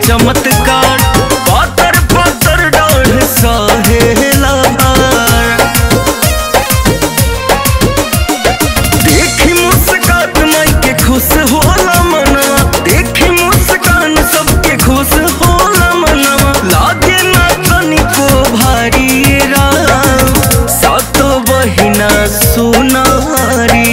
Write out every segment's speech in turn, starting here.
चमत्कार पातर पातर डाढ़ सहेला भार देखी मुस्कात माई के खुश होला मनवा देखी मुस्कान सबके खुश होला मनवा लागे ना तनिको भारी राम सातो बहिना सुनारी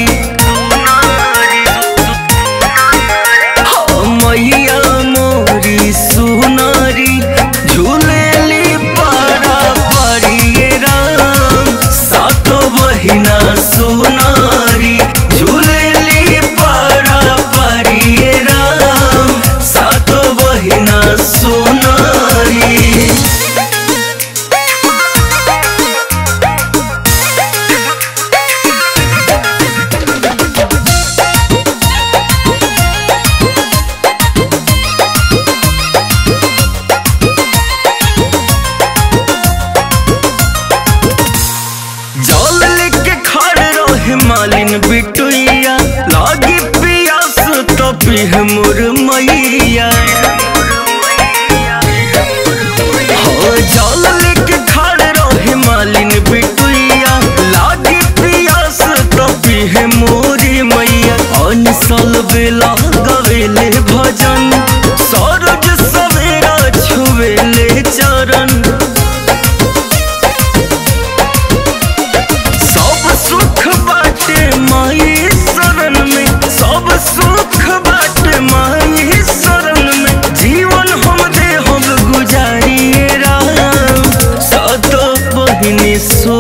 हाँ, मैया मोरी सुनारी झूलेली पारा पारी राम सातो बहिना सुनारी झूलेली पारा पारी राम सातो बहिना सुनारी जल लेके खड़ रहे मालिन बिटुइया लागी पियास तो पीह मोर मैया हो जल लेके खड़ रहे मालिन बिटुइया लागी पियास तो पीह मोरी मैया अनसल बेला गवेले भजन सरोज सवेरा छुवेले चरण सब सुख बाटे माई शरण में सब सुख बाटे माई शरण में जीवन हम दे हम गुजारिए राम सत बहिनी सो